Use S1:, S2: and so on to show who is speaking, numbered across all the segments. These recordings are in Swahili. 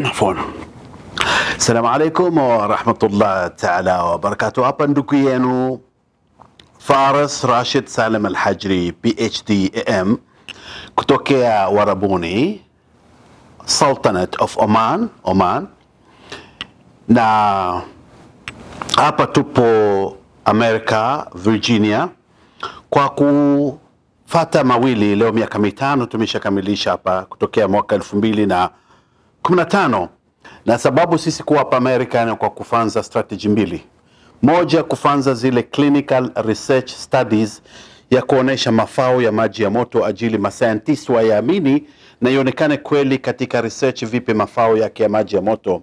S1: Afwan. Assalamu alaikum wa rahmatullah taala wa barakatuh. Hapa ndugu yenu Faras Rashid Salim Al-Hajri PhD AM kutokea Warabuni Sultanate of Oman, Oman. Na hapa tupo America, Virginia kwa kufata mawili leo, miaka mitano tumeshakamilisha hapa kutokea mwaka elfu mbili na kumi na tano na sababu sisi kuwa hapa Amerika ni kwa kufanza strategy mbili. Moja, kufanza zile clinical research studies ya kuonesha mafao ya maji ya moto ajili mascientist wayaamini na ionekane kweli katika research vipi mafao yake ya maji ya moto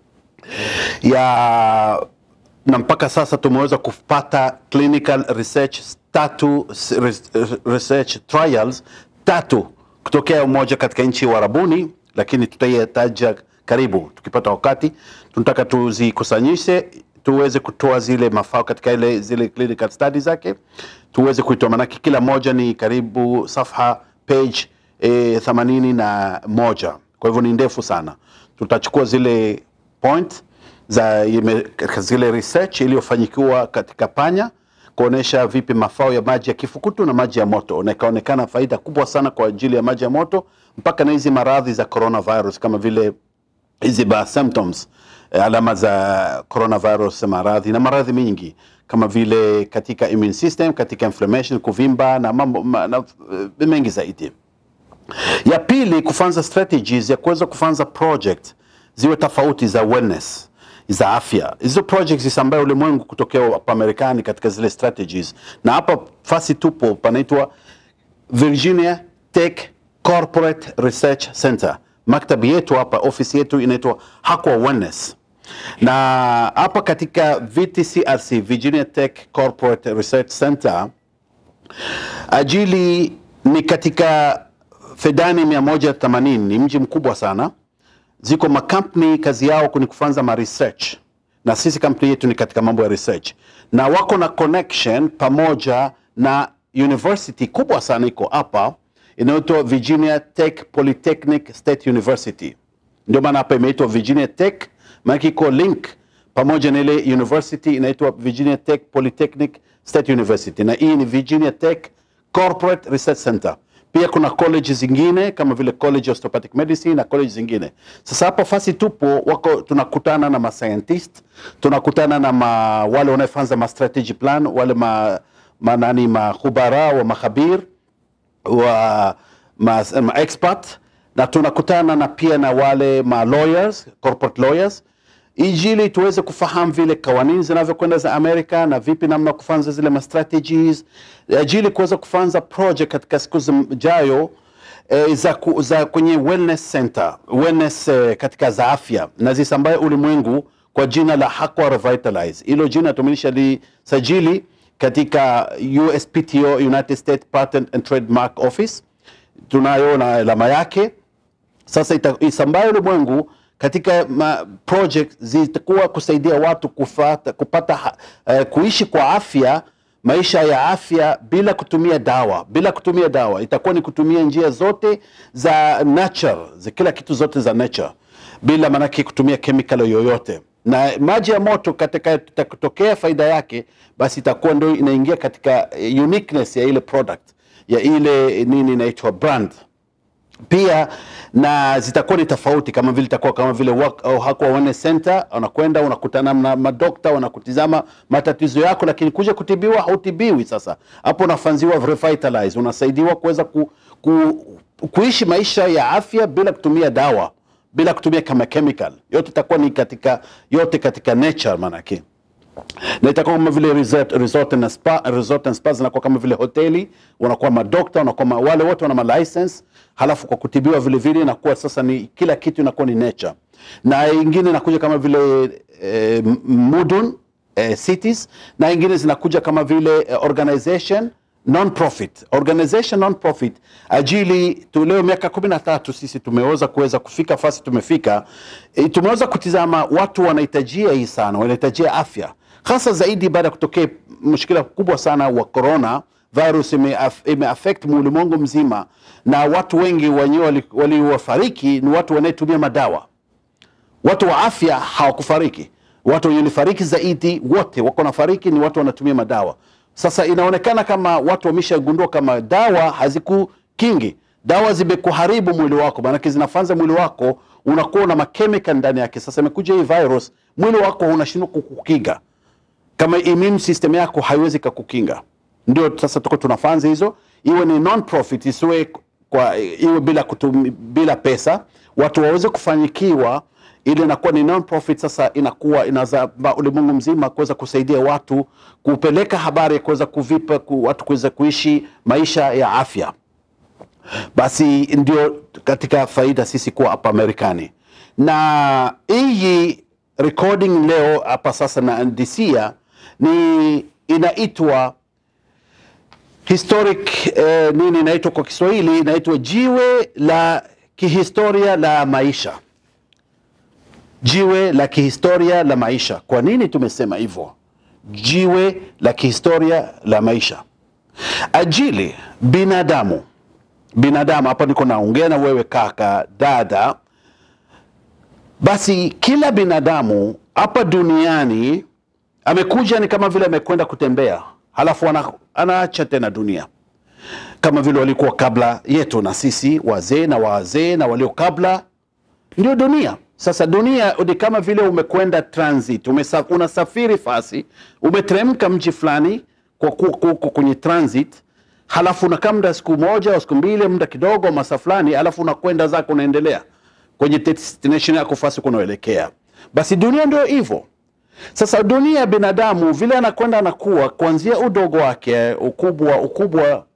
S1: ya na mpaka sasa tumeweza kupata clinical research tatu research trials tatu kutokea moja katika nchi ya Arabuni, lakini tutaitaja karibu tukipata wakati. Tunataka tuzikusanyishe tuweze kutoa zile mafao katika ile zile clinical studies zake tuweze kuitoa, manake kila moja ni karibu safha page eh, themanini na moja, kwa hivyo ni ndefu sana. Tutachukua zile point za ime, zile research iliyofanyikiwa katika panya kuonesha vipi mafao ya maji ya kifukutu na maji ya moto, na ikaonekana faida kubwa sana kwa ajili ya maji ya moto mpaka na hizi maradhi za coronavirus kama vile hizi ba symptoms eh, alama za coronavirus maradhi na maradhi mengi kama vile katika immune system, katika inflammation, kuvimba na mambo ma, na, uh, mengi zaidi. Ya pili kufanza strategies ya kuweza kufanza project ziwe tofauti za wellness za afya. Hizo projects ambayo ulimwengu kutokea hapa Marekani katika zile strategies, na hapa fasi tupo panaitwa Virginia Tech Corporate Research Center. Maktabi yetu hapa, ofisi yetu inaitwa Hakwa Wellness, na hapa katika VTCRC, Virginia Tech Corporate Research Center, ajili ni katika Fedani 180 ni mji mkubwa sana ziko makampuni kazi yao ni kufanza ma research, na sisi kampuni yetu ni katika mambo ya research, na wako na connection pamoja na university kubwa sana iko hapa inaitwa Virginia Tech Polytechnic State University. Ndio maana hapa imeitwa Virginia Tech, maana iko link pamoja na ile university inaitwa Virginia Tech Polytechnic State University, na hii ni Virginia Tech Corporate Research Center pia kuna college zingine kama vile College of Osteopathic Medicine na college zingine. Sasa hapo fasi tupo wako, tunakutana na ma scientist, tunakutana na ma, wale wanaofanza ma strategy plan, wale ma, ma nani mahubara wa makhabir wa ma, ma expert na tunakutana na pia na wale ma lawyers, corporate lawyers ijili tuweze kufahamu vile kawanini zinavyokwenda za Amerika na vipi namna kufanza zile ma strategies ajili kuweza kufanza project katika siku zijayo eh, za, ku, za kwenye wellness center wellness eh, katika za afya na zisambaye ulimwengu kwa jina la Hakwa Revitalize. Hilo jina tumelisha lisajili katika USPTO, United States Patent and Trademark Office, tunayo na alama yake. Sasa isambaye ulimwengu katika ma project zitakuwa kusaidia watu kufata, kupata uh, kuishi kwa afya maisha ya afya bila kutumia dawa, bila kutumia dawa. Itakuwa ni kutumia njia zote za nature, za kila kitu zote za nature, bila manake kutumia chemical yoyote. Na maji ya moto katika kutokea faida yake, basi itakuwa ndio inaingia katika uniqueness ya ile product ya ile nini inaitwa brand pia na zitakuwa ni tofauti, kama vile itakuwa kama vile Hakwa Wellness Center, unakwenda unakutana na madokta wanakutizama matatizo yako, lakini kuja kutibiwa hautibiwi. Sasa hapo unafanziwa revitalize, unasaidiwa kuweza ku, ku, kuishi maisha ya afya bila kutumia dawa, bila kutumia kama chemical. Yote itakuwa ni katika yote katika nature manake na itakuwa kama vile resort, resort na spa, resort and spa zinakuwa kama vile hoteli, wanakuwa madokta, wanakuwa ma, wale wote wana ma license, halafu kwa kutibiwa vile vile inakuwa sasa ni kila kitu inakuwa ni nature, na ingine inakuja kama vile eh, mudun eh, cities, na ingine zinakuja kama vile eh, organization non-profit organization non-profit ajili tu leo miaka kumi na tatu sisi tumeweza kuweza kufika fasi tumefika e, tumeweza kutizama watu wanahitajia hii sana wanahitajia afya hasa zaidi baada ya kutokea mshikila kubwa sana wa corona virus imeaffect ime ulimwengu mzima na watu wengi wenyewe waliofariki ni watu wanayetumia madawa watu wa afya hawakufariki watu wenye walifariki zaidi wote wako nafariki ni watu wanatumia madawa sasa inaonekana kama watu wameshagundua kama dawa hazikukingi dawa zimekuharibu mwili wako maanake zinafanza mwili wako unakuwa na makemika ndani yake sasa imekuja hii virus mwili wako unashindwa kukukinga kama immune system yako haiwezi kakukinga ndio sasa tuko tunafanza hizo iwe ni non profit isiwe kwa iwe bila kutumi, bila pesa watu waweze kufanyikiwa ili inakuwa ni non profit sasa inakuwa inazaba ulimwengu mzima kuweza kusaidia watu kupeleka habari ya kuweza kuvipa ku, watu kuweza kuishi maisha ya afya basi ndio katika faida sisi kuwa hapa Marekani na hii recording leo hapa sasa naandisia ni inaitwa historic eh, nini inaitwa kwa Kiswahili inaitwa jiwe la kihistoria la maisha jiwe la kihistoria la maisha kwa nini tumesema hivyo jiwe la kihistoria la maisha ajili binadamu binadamu hapa niko naongea na wewe kaka dada basi kila binadamu hapa duniani amekuja ni kama vile amekwenda kutembea halafu ana, anaacha tena dunia kama vile walikuwa kabla yetu na sisi wazee na wazee na walio kabla ndio dunia sasa dunia ni kama vile umekwenda transit umesa, unasafiri fasi umeteremka mji fulani kwa kuko kwenye transit halafu unakaa muda siku moja au siku mbili muda kidogo masa fulani halafu unakwenda zako unaendelea kwenye destination yako fasi kunaoelekea basi dunia ndio hivyo sasa dunia ya binadamu vile anakwenda anakuwa kuanzia udogo wake ukubwa ukubwa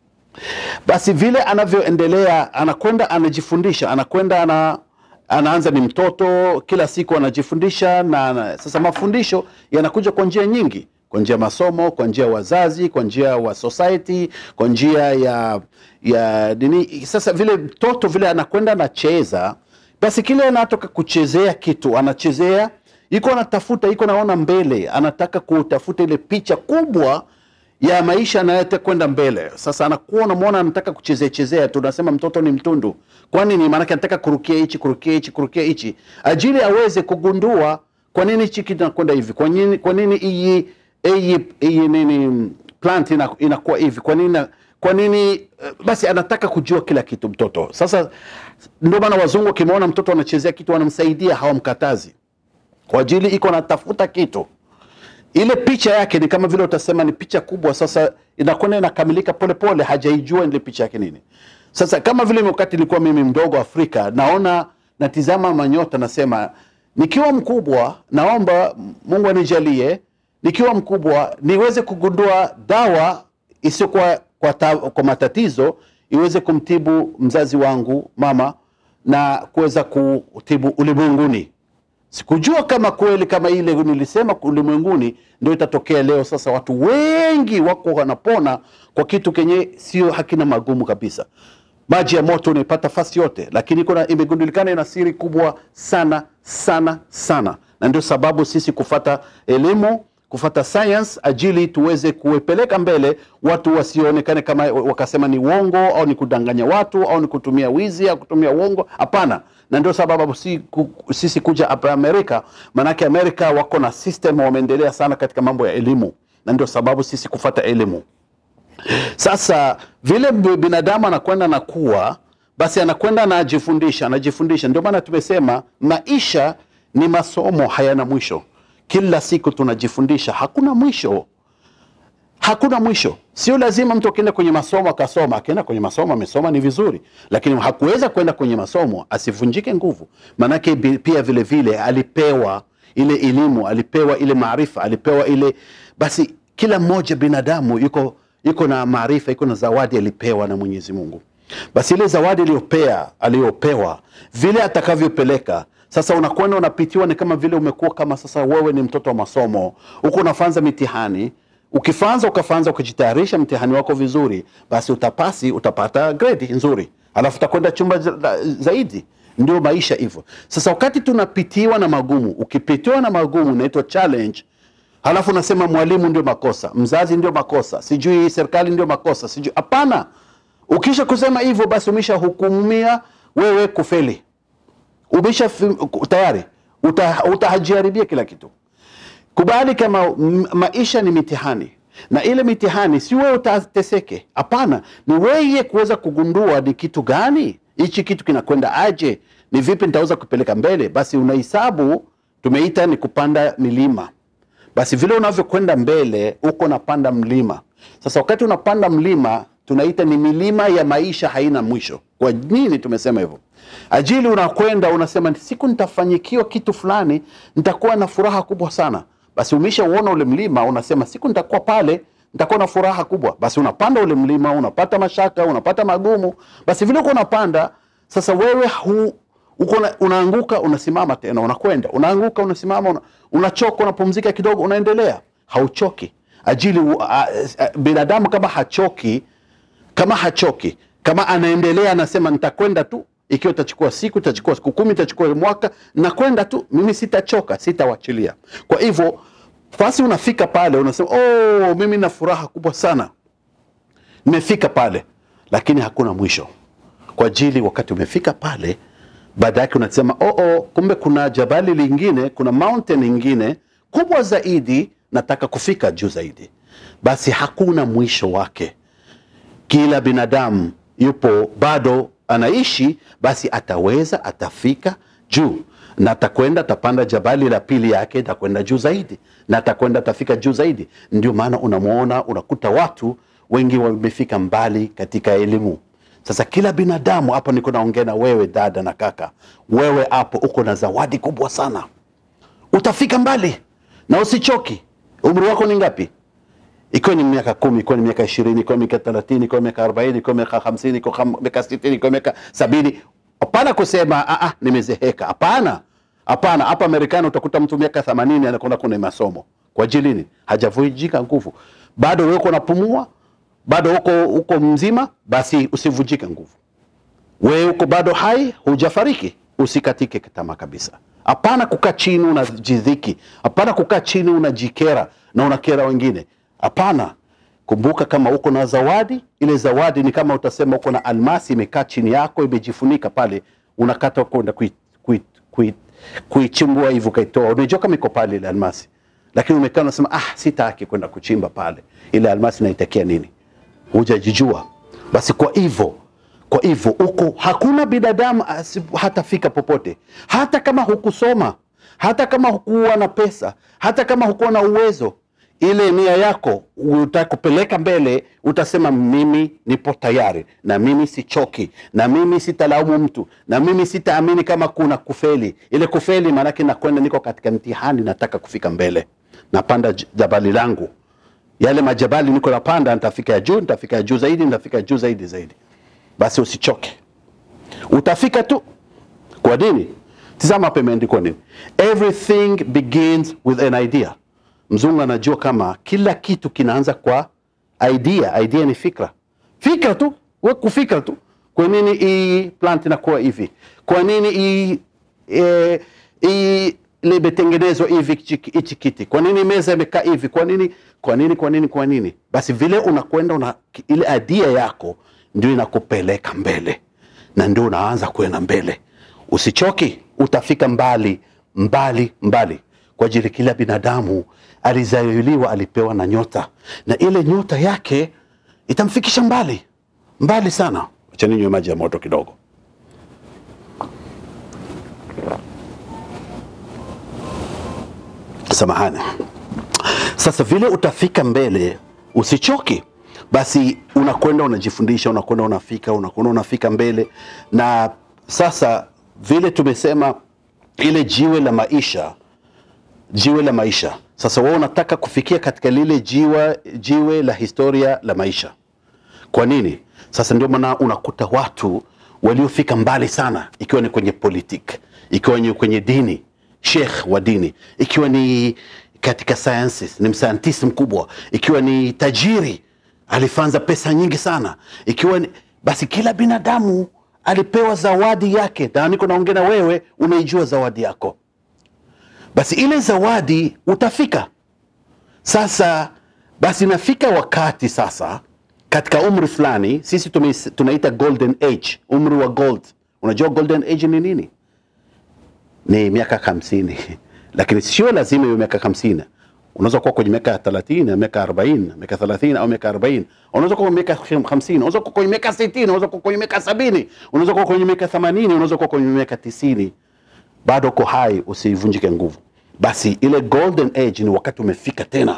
S1: basi vile anavyoendelea anakwenda anajifundisha anakwenda ana anaanza ni mtoto kila siku anajifundisha na, na sasa mafundisho yanakuja kwa njia nyingi kwa njia ya masomo kwa njia ya wazazi kwa njia wa society kwa njia ya ya nini sasa vile mtoto vile anakwenda anacheza basi kile anatoka kuchezea kitu anachezea iko anatafuta iko naona mbele anataka kutafuta ile picha kubwa ya maisha anayotaka kwenda mbele sasa anakuwa unamwona anataka kuchezea chezea tu unasema mtoto ni mtundu kwani ni maanake anataka kurukia hichi kurukia hichi kurukia hichi ajili aweze kugundua kwa nini hichi kinakwenda hivi kwa nini kwa nini hii hii hii nini plant ina, inakuwa hivi kwa nini kwa nini basi anataka kujua kila kitu mtoto sasa ndio maana wazungu wakimwona mtoto anachezea kitu wanamsaidia hawamkatazi kwa ajili iko natafuta kitu ile picha yake ni kama vile utasema ni picha kubwa sasa inakwenda inakamilika polepole hajaijua ile picha yake nini sasa kama vile wakati nilikuwa mimi mdogo afrika naona natizama manyota nasema nikiwa mkubwa naomba mungu anijalie nikiwa mkubwa niweze kugundua dawa isiyokuwa kwa, ta, kwa matatizo iweze kumtibu mzazi wangu mama na kuweza kutibu ulimwenguni sikujua kama kweli kama ile nilisema ulimwenguni ndio itatokea leo sasa watu wengi wako wanapona kwa kitu kenye sio hakina magumu kabisa maji ya moto unaipata fasi yote lakini kuna imegundulikana ina siri kubwa sana sana sana na ndio sababu sisi kufata elimu kufata science ajili tuweze kuepeleka mbele watu wasionekane kama wakasema ni uongo au ni kudanganya watu au ni kutumia wizi au kutumia uongo hapana na ndio sababu si, ku, sisi kuja hapa amerika maanake amerika wako na system wameendelea sana katika mambo ya elimu na ndio sababu sisi kufata elimu sasa vile binadamu anakwenda na kuwa basi anakwenda anajifundisha anajifundisha ndio maana tumesema maisha ni masomo hayana mwisho kila siku tunajifundisha hakuna mwisho hakuna mwisho sio lazima mtu akienda kwenye masomo akasoma akienda kwenye masomo amesoma ni vizuri lakini hakuweza kwenda kwenye masomo asivunjike nguvu maanake pia vile vile alipewa ile elimu alipewa ile maarifa alipewa ile basi kila mmoja binadamu yuko yuko na maarifa yuko na zawadi alipewa na mwenyezi mungu basi ile zawadi aliyopea aliyopewa vile atakavyopeleka sasa unakwenda unapitiwa ni kama vile umekuwa kama sasa wewe ni mtoto wa masomo huko unafanza mitihani ukifanza ukafanza ukijitayarisha mtihani wako vizuri basi utapasi utapata gredi nzuri alafu utakwenda chumba zaidi ndio maisha hivyo sasa wakati tunapitiwa na magumu ukipitiwa na magumu unaitwa challenge halafu unasema mwalimu ndio makosa mzazi ndio makosa sijui serikali ndio makosa sijui hapana ukisha kusema hivyo basi umeshahukumia wewe kufeli umesha tayari uta, utajiharibia kila kitu. Kubali kama m- maisha ni mitihani, na ile mitihani si wewe utateseke. Hapana, ni wewe kuweza kugundua ni kitu gani hichi kitu kinakwenda aje, ni vipi nitaweza kupeleka mbele. Basi unahesabu, tumeita ni kupanda milima. Basi vile unavyokwenda mbele, uko unapanda mlima. Sasa wakati unapanda mlima, tunaita ni milima ya maisha, haina mwisho. Kwa nini tumesema hivyo? Ajili unakwenda unasema, siku nitafanyikiwa kitu fulani, nitakuwa na furaha kubwa sana. Basi umeshauona ule mlima, unasema siku nitakuwa pale, nitakuwa na furaha kubwa. Basi unapanda ule mlima, unapata mashaka, unapata magumu. Basi vile uko unapanda, sasa wewe hu, uko una, unaanguka unasimama tena unakwenda unaanguka unasimama una, unachoka unapumzika kidogo unaendelea hauchoki ajili uh, uh, binadamu kama hachoki kama hachoki kama anaendelea anasema nitakwenda tu ikiwa itachukua siku itachukua siku kumi itachukua mwaka nakwenda tu mimi sitachoka sitawachilia kwa hivyo basi unafika pale unasema oh, mimi na furaha kubwa sana nimefika pale lakini hakuna mwisho kwa ajili wakati umefika pale baada yake unasema oh, oh, kumbe kuna jabali lingine kuna mountain ingine kubwa zaidi nataka kufika juu zaidi basi hakuna mwisho wake kila binadamu yupo bado anaishi basi ataweza atafika juu na atakwenda atapanda jabali la pili yake atakwenda juu zaidi na atakwenda atafika juu zaidi ndio maana unamwona unakuta watu wengi wamefika mbali katika elimu sasa kila binadamu hapo niko naongea na wewe dada na kaka wewe hapo uko na zawadi kubwa sana utafika mbali na usichoki umri wako ni ngapi ikiwa ni miaka kumi ikiwa ni miaka ishirini ikiwa miaka thelathini ikiwa miaka arobaini ikiwa miaka hamsini ikiwa miaka sitini ikiwa miaka sabini hapana kusema ah, ah, nimezeheka hapana hapana hapa marekani utakuta mtu miaka themanini anakwenda kwenye masomo kwa ajili nini hajavujika nguvu bado wewe uko unapumua bado uko uko mzima basi usivunjike nguvu wewe uko bado hai hujafariki usikatike tamaa kabisa hapana kukaa chini unajidhiki hapana kukaa chini unajikera na unakera wengine hapana kumbuka kama uko na zawadi ile zawadi ni kama utasema uko na almasi imekaa chini yako imejifunika pale unakata kwenda kuichimbua kui, kui, kui hivi ukaitoa unajua kama iko pale ile almasi lakini umekaa unasema ah sitaki kwenda kuchimba pale ile almasi naitakia nini hujajijua basi kwa hivyo kwa hivyo uko hakuna binadamu hatafika popote hata kama hukusoma hata kama hukuwa na pesa hata kama hukuwa na uwezo ile nia yako utakupeleka mbele utasema mimi nipo tayari na mimi sichoki na mimi sitalaumu mtu na mimi sitaamini kama kuna kufeli ile kufeli maanake nakwenda niko katika mtihani nataka kufika mbele napanda jabali langu yale majabali niko napanda nitafika ya juu nitafika ya juu zaidi nitafika juu zaidi zaidi basi usichoke utafika tu kwa nini tizama hapa imeandikwa nini everything begins with an idea mzungu anajua kama kila kitu kinaanza kwa idea idea ni fikra fikra tu we kufikra tu kwa nini hii plant inakuwa hivi kwa nini hii e, hii limetengenezwa hivi hichi kiti kwa nini meza imekaa hivi kwa nini kwa nini kwa nini kwa nini basi vile unakwenda una, ile idea yako ndio inakupeleka mbele na ndio unaanza kwenda mbele usichoki utafika mbali mbali mbali kwa ajili kila binadamu alizaliwa alipewa na nyota na ile nyota yake itamfikisha mbali mbali sana acha ninywe maji ya moto kidogo samahani sasa vile utafika mbele usichoki basi unakwenda unajifundisha unakwenda unafika unakwenda unafika mbele na sasa vile tumesema ile jiwe la maisha jiwe la maisha sasa wewe unataka kufikia katika lile jiwe, jiwe la historia la maisha kwa nini sasa ndio maana unakuta watu waliofika mbali sana ikiwa ni kwenye politik ikiwa ni kwenye dini shekh wa dini ikiwa ni katika sciences ni msayantist mkubwa ikiwa ni tajiri alifanza pesa nyingi sana ikiwa ni, basi kila binadamu alipewa zawadi yake na niko naongea na wewe unaijua zawadi yako basi ile zawadi utafika sasa basi nafika wakati sasa katika umri fulani sisi tunaita golden age umri wa gold unajua golden age ni nini ni miaka hamsini lakini sio lazima iwe miaka hamsini unaweza kuwa kwenye miaka 30 miaka 40 miaka 30 au miaka 40 unaweza kuwa kwenye miaka 50 unaweza kuwa kwenye miaka 60 unaweza kuwa kwenye miaka 70 unaweza kuwa kwenye miaka 80 unaweza kuwa kwenye miaka 90 bado uko hai usivunjike nguvu basi ile golden age ni wakati umefika tena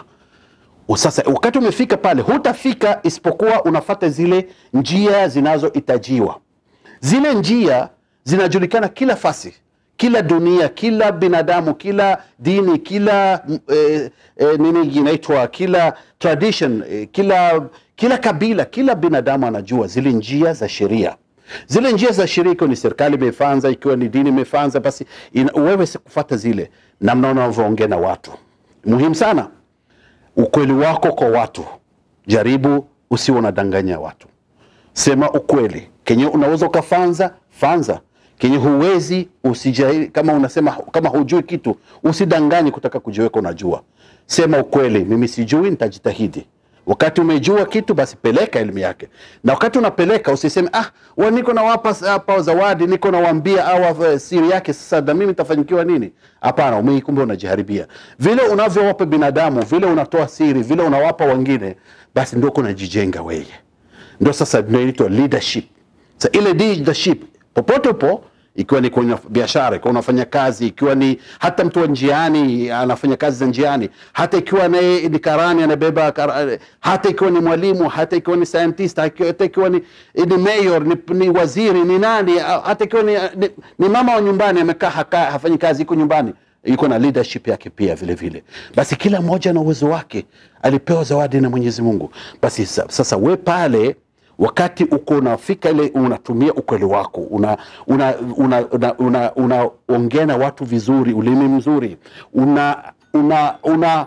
S1: sasa wakati umefika pale hutafika isipokuwa unafata zile njia zinazohitajiwa zile njia zinajulikana kila fasi kila dunia kila binadamu kila dini kila eh, eh, nini inaitwa kila tradition eh, kila kila kabila kila binadamu anajua zile njia za sheria zile njia za sheria ikiwa ni serikali imefanza ikiwa ni dini imefanza basi ina, wewe sikufata zile namna unavyoongea na watu muhimu sana ukweli wako kwa watu jaribu usiwe unadanganya watu sema ukweli kenye unaweza ukafanza fanza kenye huwezi usijai kama unasema kama hujui kitu usidanganye kutaka kujiweka unajua sema ukweli mimi sijui nitajitahidi wakati umejua kitu basi peleka elimu yake na wakati unapeleka usiseme ah wa niko nawapa hapa zawadi niko nawaambia au siri yake sasa na mimi nitafanyikiwa nini hapana umei kumbe unajiharibia vile unavyowapa binadamu vile unatoa siri vile unawapa wengine basi ndio kunajijenga wewe ndio sasa ndio inaitwa leadership sa ile leadership popote upo ikiwa ni kwenye biashara ikiwa unafanya kazi ikiwa ni hata mtu wa njiani anafanya kazi za njiani hata ikiwa ni, ni karani anabeba kar, hata ikiwa ni mwalimu hata ikiwa ni scientist hata ikiwa ni, ni mayor ni, ni waziri ni nani hata ikiwa ni, ni, ni mama wa nyumbani amekaa hafanyi kazi iko nyumbani iko na leadership yake pia vile vile basi kila mmoja na uwezo wake alipewa zawadi na mwenyezi mungu basi sasa we pale wakati uko unafika ile unatumia ukweli wako una una una una, una, una ongea na watu vizuri ulimi mzuri una una una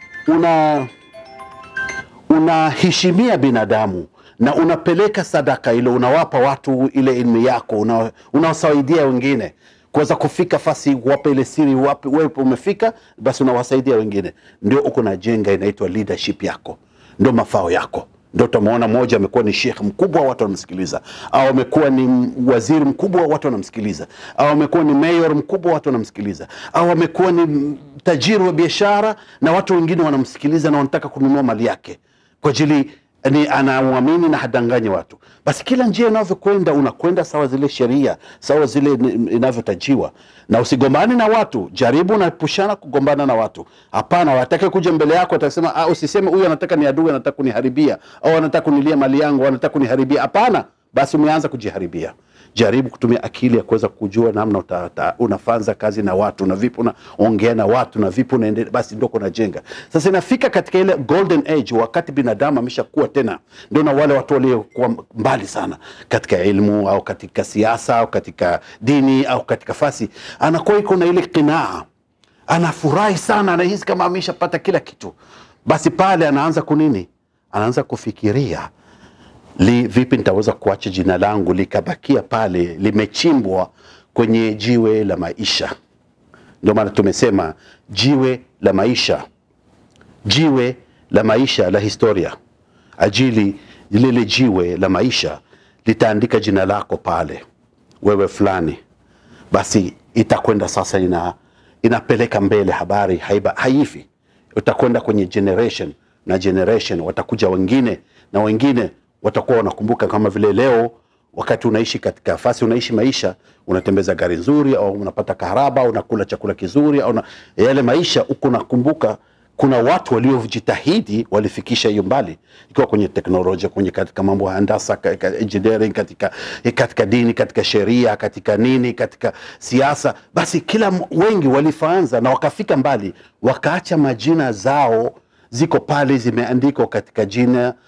S1: una unaheshimia binadamu na unapeleka sadaka ile unawapa watu ile elimu yako una, unawasaidia wengine kuweza kufika fasi wape ile siri wape wewe umefika basi unawasaidia wengine ndio uko na jenga inaitwa leadership yako ndio mafao yako ndio tumeona mmoja amekuwa ni shekh mkubwa watu wanamsikiliza au amekuwa ni waziri mkubwa watu wanamsikiliza au amekuwa ni mayor mkubwa watu wanamsikiliza au amekuwa ni tajiri wa biashara na watu wengine wanamsikiliza na wanataka kununua mali yake kwa ajili ni anauamini na hadanganyi watu basi kila njia inavyokwenda unakwenda sawa zile sheria sawa zile inavyotajiwa na usigombane na watu jaribu unaepushana kugombana na watu hapana watake kuja mbele yako atasema ah, usiseme huyu anataka ni adui anataka kuniharibia au anataka kunilia mali yangu au anataka kuniharibia hapana basi umeanza kujiharibia jaribu kutumia akili ya kuweza kujua namna uta, uta, unafanza kazi na watu na vipi unaongea na watu na vipi unaendelea basi ndio kunajenga sasa inafika katika ile golden age wakati binadamu ameshakuwa tena ndio na wale watu waliokuwa mbali sana katika elimu au katika siasa au katika dini au katika fasi anakuwa iko na ile kinaa anafurahi sana anahisi kama ameshapata kila kitu basi pale anaanza kunini anaanza kufikiria li, vipi nitaweza kuacha jina langu likabakia pale limechimbwa kwenye jiwe la maisha ndio maana tumesema jiwe la maisha jiwe la maisha la historia ajili lile jiwe la maisha litaandika jina lako pale wewe fulani basi itakwenda sasa ina, inapeleka mbele habari haiba, haifi utakwenda kwenye generation na generation watakuja wengine na wengine watakuwa wanakumbuka kama vile leo wakati unaishi katika fasi unaishi maisha unatembeza gari nzuri au unapata kaharaba au unakula chakula kizuri au na, yale maisha huko nakumbuka kuna watu waliojitahidi walifikisha hiyo mbali ikiwa kwenye teknolojia kwenye katika mambo ya handasa katika engineering katika, katika dini katika sheria katika nini katika siasa basi kila wengi walifaanza na wakafika mbali wakaacha majina zao ziko pale zimeandikwa katika jina